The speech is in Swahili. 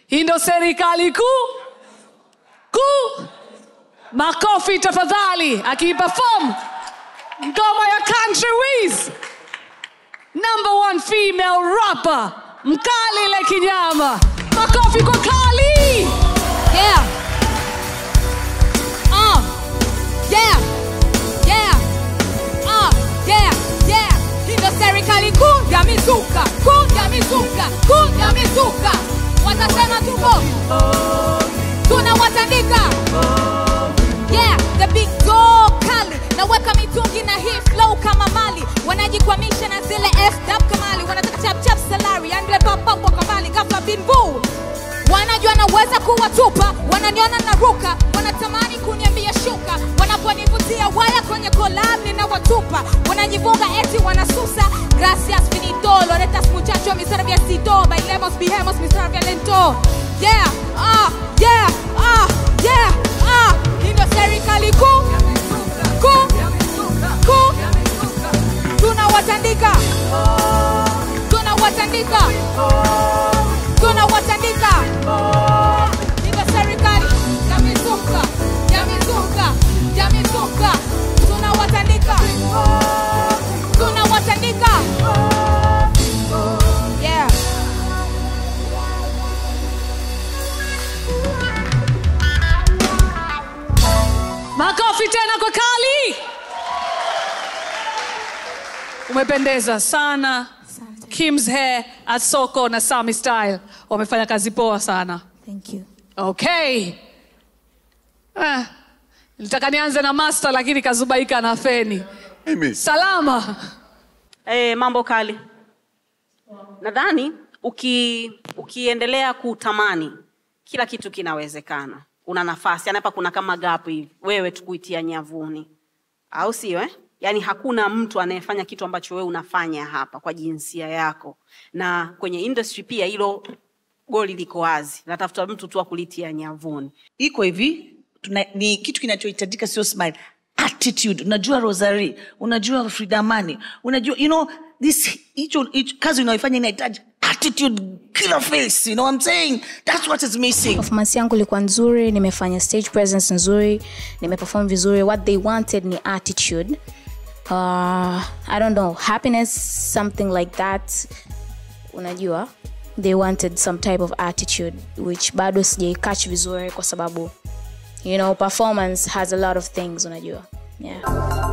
hii ndo serikali kuu kuu makofi tafadhali akiperform ngoma ya country wiz number one female rapper mkali le kinyama makofi kwa kali Yeah. Uh. Yeah. Yeah. Uh. Yeah. Yeah. Hii ndo serikali kuu ya mizuka, kuu ya mizuka, kuu ya mizuka. Watasema tuko tunawatandika. Yeah, the big dog kali naweka mitungi na hii flow kama mali wanajikwamisha na zile fw kamali wanataka chap chap salary andle papapo kamali ghafla bin boo wanajua naweza kuwatupa wananiona na ruka wanatamani kuniambia shuka wanaponivutia waya kwenye kolab ninawatupa wanajivunga eti wanasusa gracias finito loretas muchacho mi serviecito bailemos bijemos mi lento yeah ah yeah ah yeah ah hii ndo serikali kuu kuu kuu tunawatandika tunawatandika tunawatandika ina serikali ya mizuka ya mizuka ya mizuka tunawatandika tunawatandika yeah makofi tena kwa kali umependeza sana kims hair at soko na sami style wamefanya kazi poa sana thank you okay eh, nilitaka nianze na master lakini kazubaika na feni Mimi. salama E, mambo kali. Nadhani uki, ukiendelea kutamani kila kitu kinawezekana. Una nafasi, yani hapa kuna kama gap hivi, wewe tu kuitia nyavuni, au sio eh? Yaani hakuna mtu anayefanya kitu ambacho wewe unafanya hapa kwa jinsia yako, na kwenye industry pia hilo goli liko wazi, natafuta mtu tu wa kulitia nyavuni. iko hivi tuna, ni kitu kinachohitajika sio smile attitude unajua rosary unajua fridamani unajua you know this hicho hicho- kazi unaoifanya inahitaji attitude killer face you know what i'm saying that's what is missing performance yangu ilikuwa nzuri nimefanya stage presence nzuri nimeperform vizuri what they wanted ni attitude uh, i don't know happiness something like that unajua they wanted some type of attitude which bado sijaikach vizuri kwa sababu you know performance has a lot of things unajua yeah